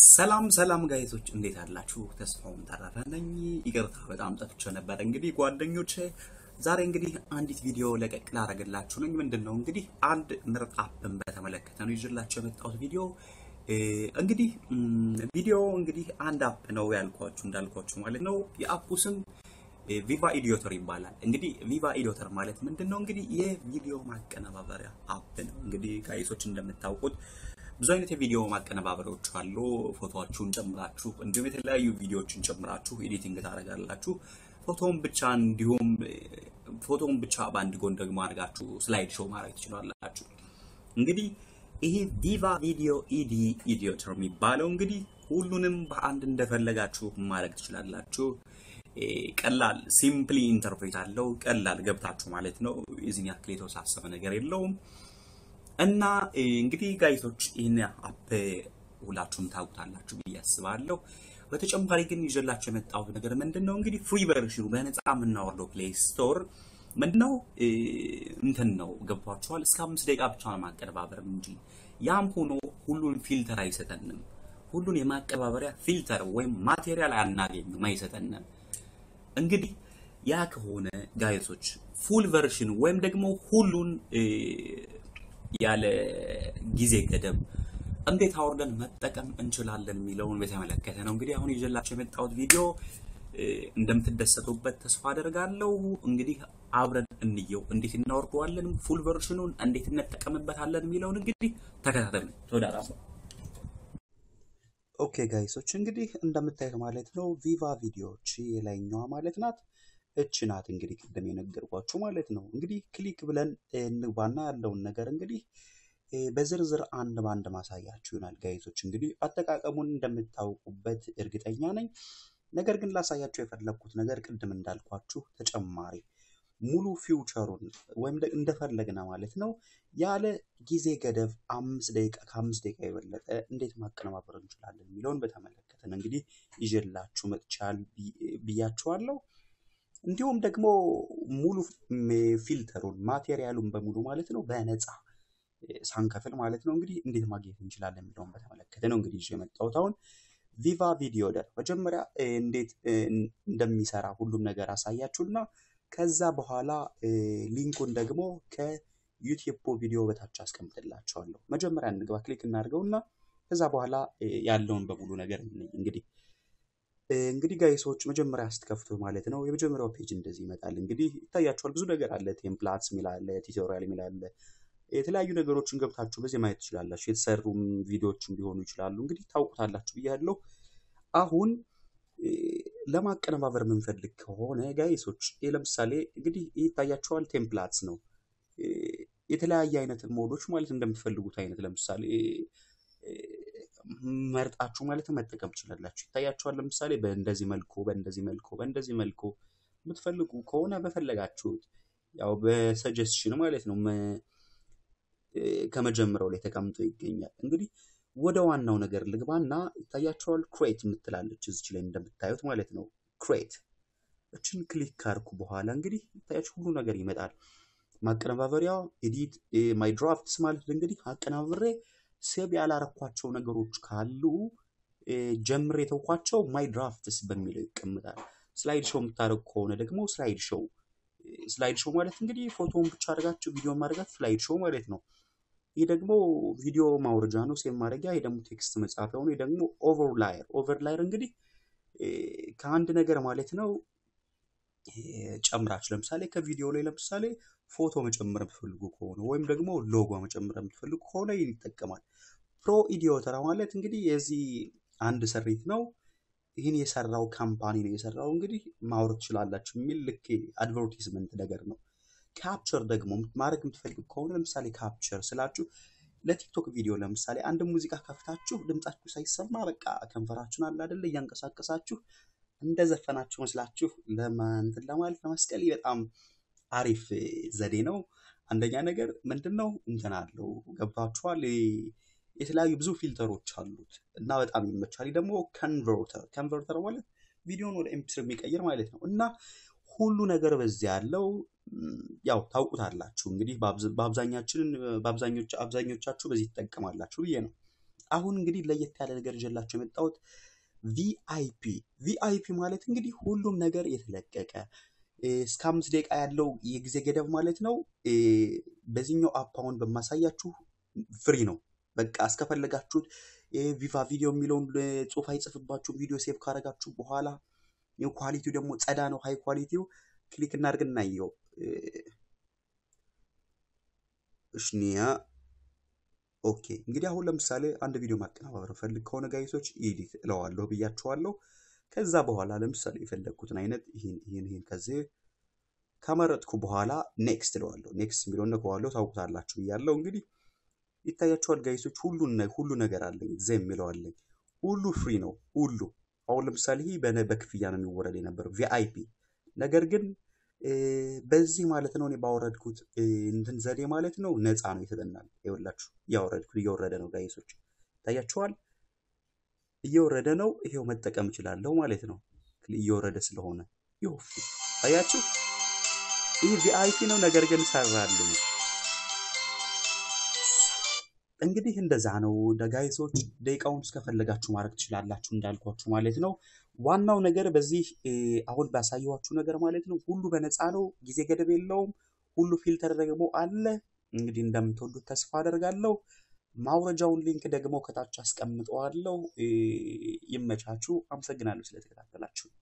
ሰላም ሰላም ጋይቶች እንዴት አላችሁ? ተስፋውን ተረፈ ነኝ። ይቅርታ በጣም ጠፍቼ ነበር። እንግዲህ ጓደኞቼ ዛሬ እንግዲህ አንዲት ቪዲዮ ለቀቅ ላደርግላችሁ ነኝ። ምንድን ነው እንግዲህ አንድ ምርጥ አፕን በተመለከተ ነው ይዤላችሁ የመጣሁት ቪዲዮ። እንግዲህ ቪዲዮ እንግዲህ አንድ አፕ ነው ያልኳችሁ እንዳልኳችሁ ማለት ነው። የአፑ ስም ቪቫ ኢዲዮተር ይባላል። እንግዲህ ቪቫ ኢዲዮተር ማለት ምንድን ነው? እንግዲህ የቪዲዮ ማቀነባበሪያ አፕ ነው። እንግዲህ ጋይሶች እንደምታውቁት ብዙ አይነት የቪዲዮ ማቀነባበሪያዎች አሉ። ፎቶዎቹን ጨምራችሁ እንዲሁም የተለያዩ ቪዲዮዎችን ጨምራችሁ ኤዲቲንግ ታደርጋላችሁ። ፎቶውን ብቻ እንዲሁም ፎቶውን ብቻ በአንድ ጎን ደግሞ አድርጋችሁ ስላይድ ሾው ማድረግ ትችላላችሁ። እንግዲህ ይሄ ቪቫ ቪዲዮ ኢዲ ኢዲዮተር የሚባለው እንግዲህ ሁሉንም በአንድ እንደፈለጋችሁ ማድረግ ትችላላችሁ። ቀላል ሲምፕሊ ኢንተርፕሬት አለው። ቀላል ገብታችሁ ማለት ነው። የዚህን ያክል የተወሳሰበ ነገር የለውም። እና እንግዲህ ጋይቶች ይህን አፕ ሁላችሁም ታውቁታላችሁ ብዬ አስባለሁ። በተጨማሪ ግን ይዤላችሁ የመጣሁት ነገር ምንድን ነው እንግዲህ ፍሪ ቨርሽኑ በነፃ የምናወርደው ፕሌይ ስቶር ምንድነው እንትን ነው ገብቷችኋል። እስከ አምስት ደቂቃ ብቻ ነው ማቀነባበር እንጂ ያም ሆኖ ሁሉን ፊልተር አይሰጠንም። ሁሉን የማቀባበሪያ ፊልተር ወይም ማቴሪያል አናገኝም፣ አይሰጠንም። እንግዲህ ያ ከሆነ ጋይሶች ፉል ቨርሽን ወይም ደግሞ ሁሉን ያለ ጊዜ ገደብ እንዴት አውርደን መጠቀም እንችላለን የሚለውን በተመለከተ ነው እንግዲህ አሁን ይዤላችሁ የመጣሁት ቪዲዮ። እንደምትደሰቱበት ተስፋ አደርጋለሁ። እንግዲህ አብረን እንየው፣ እንዴት እናወርደዋለን፣ ፉል ቨርሽኑን እንዴት እንጠቀምበታለን የሚለውን እንግዲህ ተከታተሉ። ተወዳዳ ኦኬ ጋይሶች እንግዲህ እንደምታዩት ማለት ነው ቪቫ ቪዲዮዎች የላይኛዋ ማለት ናት። እች ናት እንግዲህ ቅድም የነገርኳችሁ ማለት ነው። እንግዲህ ክሊክ ብለን እንግባና ያለውን ነገር እንግዲህ በዝርዝር አንድ በአንድ ማሳያችሁ ይሆናል ጋይዞች። እንግዲህ አጠቃቀሙን እንደምታውቁበት እርግጠኛ ነኝ። ነገር ግን ላሳያችሁ የፈለግኩት ነገር ቅድም እንዳልኳችሁ ተጨማሪ ሙሉ ፊውቸሩን ወይም እንደፈለግነ ማለት ነው ያለ ጊዜ ገደብ አምስት ደቂቃ ከአምስት ደቂቃ የበለጠ እንዴት ማቀነባበር እንችላለን የሚለውን በተመለከተ ነው እንግዲህ ይዤላችሁ መጥቻል ብያችኋለሁ። እንዲሁም ደግሞ ሙሉ ፊልተሩን ማቴሪያሉን በሙሉ ማለት ነው በነፃ ሳንከፍል ማለት ነው እንግዲህ እንዴት ማግኘት እንችላለን የሚለውን በተመለከተ ነው እንግዲህ ይዤ የመጣሁት አሁን ቪቫ ቪዲዮ ደር መጀመሪያ እንዴት እንደሚሰራ ሁሉም ነገር አሳያችሁና ከዛ በኋላ ሊንኩን ደግሞ ከዩቲዩብ ቪዲዮ በታች አስቀምጥላችኋለሁ። መጀመሪያ እንግባ፣ ክሊክ እናድርገውና ከዛ በኋላ ያለውን በሙሉ ነገር እንግዲህ እንግዲህ ጋይሶች መጀመሪያ ስትከፍቱ ማለት ነው የመጀመሪያው ፔጅ እንደዚህ ይመጣል። እንግዲህ ይታያችኋል። ብዙ ነገር አለ። ቴምፕላትስ የሚል አለ፣ ቲቶሪያል የሚል አለ። የተለያዩ ነገሮችን ገብታችሁ በዚህ ማየት ትችላላችሁ። የተሰሩም ቪዲዮዎችም ሊሆኑ ይችላሉ። እንግዲህ ታውቁታላችሁ ብያለሁ። አሁን ለማቀነባበር የምንፈልግ ከሆነ ጋይሶች ለምሳሌ እንግዲህ ይታያችኋል። ቴምፕላትስ ነው የተለያየ አይነት ሞዶች ማለት እንደምትፈልጉት አይነት ለምሳሌ መርጣችሁ ማለት መጠቀም ትችላላችሁ። ይታያችኋል። ለምሳሌ በእንደዚህ መልኩ በእንደዚህ መልኩ በእንደዚህ መልኩ የምትፈልጉ ከሆነ በፈለጋችሁት ያው በሰጀስሽን ማለት ነው ከመጀመሪያው ላይ ተቀምጦ ይገኛል። እንግዲህ ወደ ዋናው ነገር ልግባና ይታያችኋል። ክሬት የምትላለች እዚች ላይ እንደምታዩት ማለት ነው። ክሬት እችን ክሊክ ካርኩ በኋላ እንግዲህ ይታያችሁ ሁሉ ነገር ይመጣል። ማቀነባበሪያ ኤዲት ማይ ድራፍትስ ማለት እንግዲህ አቀናብሬ ሴብ ያላረኳቸው ነገሮች ካሉ ጀምሬ የተውኳቸው ማይ ድራፍትስ በሚለው ይቀምጣል። ስላይድ ሾው የምታደርጉ ከሆነ ደግሞ ስላይድ ሾው ስላይድ ሾው ማለት እንግዲህ ፎቶውን ብቻ አድርጋችሁ ቪዲዮ ማድረጋት ስላይድ ሾው ማለት ነው። ይህ ደግሞ ቪዲዮ ማውረጃ ነው፣ ሴቭ ማድረጊያ። ይህ ደግሞ ቴክስት መጻፊያ ነው። ይህ ደግሞ ኦቨርላየር ኦቨርላየር እንግዲህ ከአንድ ነገር ማለት ነው ጨምራችሁ ለምሳሌ ከቪዲዮ ላይ ለምሳሌ ፎቶ መጨመር የምትፈልጉ ከሆነ ወይም ደግሞ ሎጎ መጨመር የምትፈልጉ ከሆነ ይህን ይጠቀማል። ፕሮ ኢዲዮተር ማለት እንግዲህ የዚህ አንድ ስሪት ነው። ይህን የሰራው ካምፓኒ ነው የሰራው። እንግዲህ ማውረድ ትችላላችሁ የሚል ልክ አድቨርቲዝመንት ነገር ነው። ካፕቸር ደግሞ ማድረግ የምትፈልጉ ከሆነ ለምሳሌ ካፕቸር ስላችሁ ለቲክቶክ ቪዲዮ ለምሳሌ አንድ ሙዚቃ ከፍታችሁ ድምጻችሁ ሳይሰማ በቃ ከንፈራችሁን አለ አይደለ እያንቀሳቀሳችሁ እንደዘፈናችሁ መስላችሁ ለማንትን ለማለት ለመስቀል በጣም አሪፍ ዘዴ ነው። አንደኛ ነገር ምንድን ነው እንትን አለው ገባችኋል። የተለያዩ ብዙ ፊልተሮች አሉት እና በጣም ይመቻል። ደግሞ ከንቨርተር ከንቨርተር ማለት ቪዲዮን ወደ ኤምፒስር የሚቀይር ማለት ነው እና ሁሉ ነገር በዚህ ያለው ያው ታውቁታላችሁ እንግዲህ በአብዛኛችን በአብዛኞቻችሁ በዚህ ትጠቀማላችሁ ብዬ ነው አሁን እንግዲህ ለየት ያለ ነገር ይዤላችሁ የመጣሁት ቪአይፒ ቪአይፒ ማለት እንግዲህ ሁሉም ነገር የተለቀቀ እስከ አምስት ደቂቃ ያለው የጊዜ ገደብ ማለት ነው። በዚህኛው አፕ አሁን በማሳያችሁ ፍሪ ነው። በቃ እስከፈለጋችሁት ቪቫ ቪዲዮ የሚለውን ጽሁፍ አይጽፍባችሁም። ቪዲዮ ሴቭ ካረጋችሁ በኋላ ኳሊቲው ደግሞ ጸዳ ነው። ሃይ ኳሊቲው ክሊክ እናድርግ እናየው። እሽኒያ ኦኬ። እንግዲህ አሁን ለምሳሌ አንድ ቪዲዮ ማቀነባበር ፈልግ ከሆነ ጋይሶች ኢዲት እለዋለሁ ብያችኋለሁ። ከዛ በኋላ ለምሳሌ የፈለግኩትን አይነት ይህን ይህን ይህን ከዚህ ከመረጥኩ በኋላ ኔክስት እለዋለሁ። ኔክስት የሚለውን ነከዋለሁ። ታውቁታላችሁ ብያለሁ። እንግዲህ ይታያችኋል ጋይሶች፣ ሁሉን ሁሉ ነገር አለኝ። ዘ የሚለው አለኝ። ሁሉ ፍሪ ነው። ሁሉ አሁን ለምሳሌ ይህ በክፍያ ነው የሚወረድ የነበረው ቪአይፒ። ነገር ግን በዚህ ማለት ነው እኔ ባወረድኩት እንትን ዘዴ ማለት ነው ነፃ ነው የተጠናል። ይኸውላችሁ እያወረድኩት እየወረደ ነው ጋይሶች፣ ይታያችኋል እየወረደ ነው። ይሄው መጠቀም እችላለሁ ማለት ነው። እየወረደ ስለሆነ ይኸው አያችሁ፣ ይህ ቪአይፒ ነው። ነገር ግን ሰራልኝ። እንግዲህ እንደዛ ነው ጋይሶች። ደቂቃውን እስከፈለጋችሁ ማድረግ ትችላላችሁ እንዳልኳችሁ ማለት ነው። ዋናው ነገር በዚህ አሁን ባሳየኋችሁ ነገር ማለት ነው ሁሉ በነፃ ነው፣ ጊዜ ገደብ የለውም። ሁሉ ፊልተር ደግሞ አለ። እንግዲህ እንደምትወዱት ተስፋ አደርጋለሁ። ማውረጃውን ሊንክ ደግሞ ከታች አስቀምጠዋለሁ። ይመቻችሁ። አመሰግናለሁ ስለተከታተላችሁ።